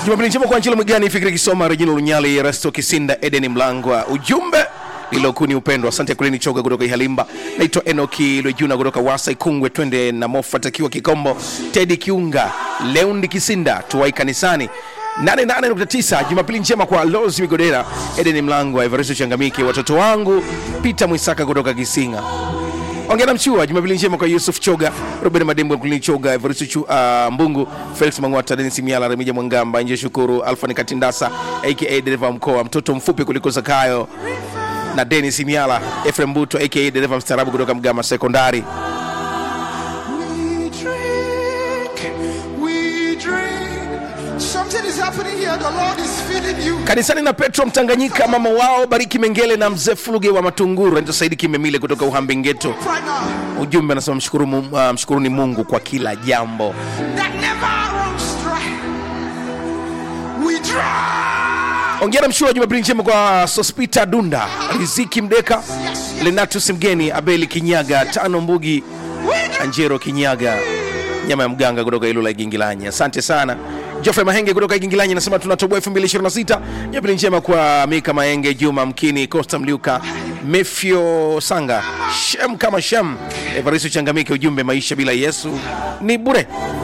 Jumapili njema kwa Angelo Mgani, Fikiri Kisoma, Regina Lunyali, Resto Kisinda, Eden Mlangwa. Ujumbe lilokuu ni upendo. Asante Kuleni Choga kutoka Ihalimba. Naitwa Enoki Lwejuna kutoka Wasa Ikungwe. Twende na Mofa Takiwa Kikombo, Tedi Kiunga, Leundi Kisinda, tuwai kanisani 88.9 Jumapili njema kwa Lozi Migodera, Eden Mlangwa, Evaristo Changamike, watoto wangu Peter Mwisaka kutoka Kisinga. Ongera Mchua, Jumapili njema kwa Yusuf Choga, Robert Madembo, Kulini Choga, Evaristo Chu, uh, Mbungu, Felix Mangwata, Denis Miala, Remija Mwangamba, Nje Shukuru, Alfani Katindasa aka dereva wa mkoa, mtoto mfupi kuliko Zakayo na Denis Miala, Efrem Buto aka dereva mstaarabu kutoka Mgama Sekondari. We drink, we drink. Something is happening here. The Lord is feeding you. kanisani na petro mtanganyika mama wao bariki mengele na mzee fuluge wa matunguru anaitwa saidi kimemile kutoka uhambengeto Right now. ujumbe anasema mshukuru, Mu- uh, mshukuruni mungu kwa kila jambo That never runs dry. We drink. ongera mshua jumapili njema kwa sospita dunda riziki mdeka lenatus mgeni abeli kinyaga tano mbugi anjero kinyaga nyama ya mganga kutoka ilula igingilanya asante sana jofre mahenge kutoka igingilanya anasema tunatoboa 2026 jumapili njema kwa mika maenge juma mkini costa mliuka mefyo sanga shem kama shem evaristo changamike ujumbe maisha bila yesu ni bure